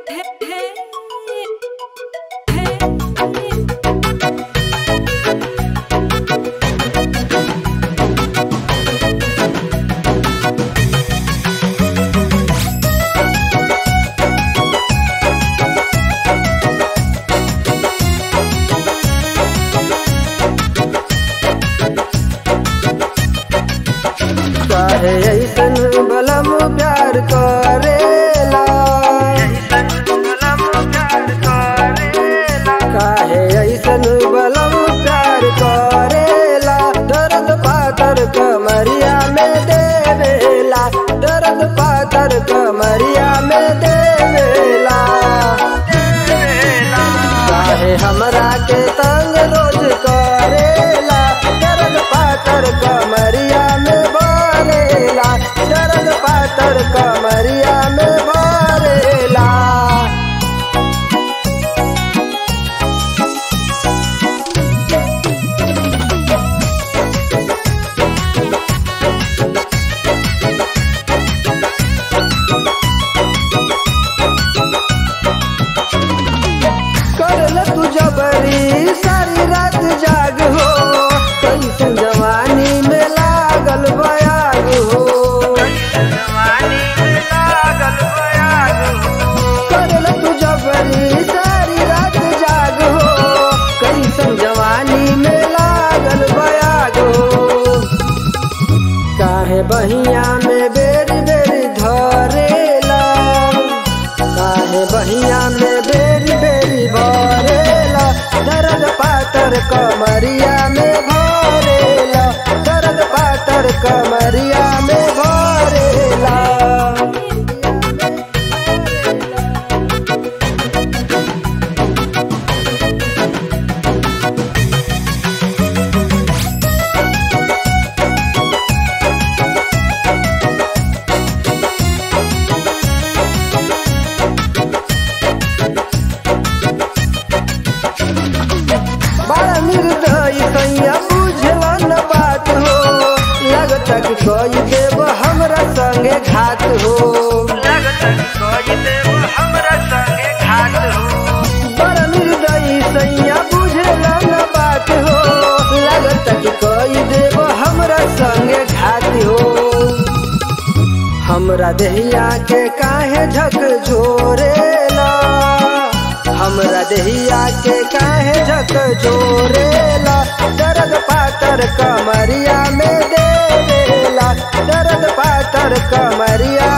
काहे ऐसन बलम प्यार करेला काहे ऐसन बलम प्यार करेला दर्द पातर कमरिया में देवेला दर्द पातर कमरिया में देवेला काहे हमरा के तंग रोज करेला दर्द पातर कमरिया में भरेला दर्द पातर कमरिया में भरेला करल तू जबरी सारी रात जाग हो कैसन जवानी में लागल बयाग हो करल तू जबरी सारी रात जाग हो कैसन जवानी में लागल बयाग हो काहे बहिया में बेरी बेरी धरेला काहे बहिया में बेरी बेरी भरेला दर्द पातर कमरिया में भरेला दर्द पातर कमरिया में भरेला बड़ा निर्दयी कैया बुझला न बात हो लगता कि कोई देव हमरा संगे घात हो बड़ा निर्दयी सैया बुझला न बात हो लगता कि कोई देव हमरा संगे घात हो हमरा देहिया के काहे झक झोरेला हमरा देहिया के काहे झक झोरेला दर्द पातर कमरिया में देवेला दर्द पातर कमरिया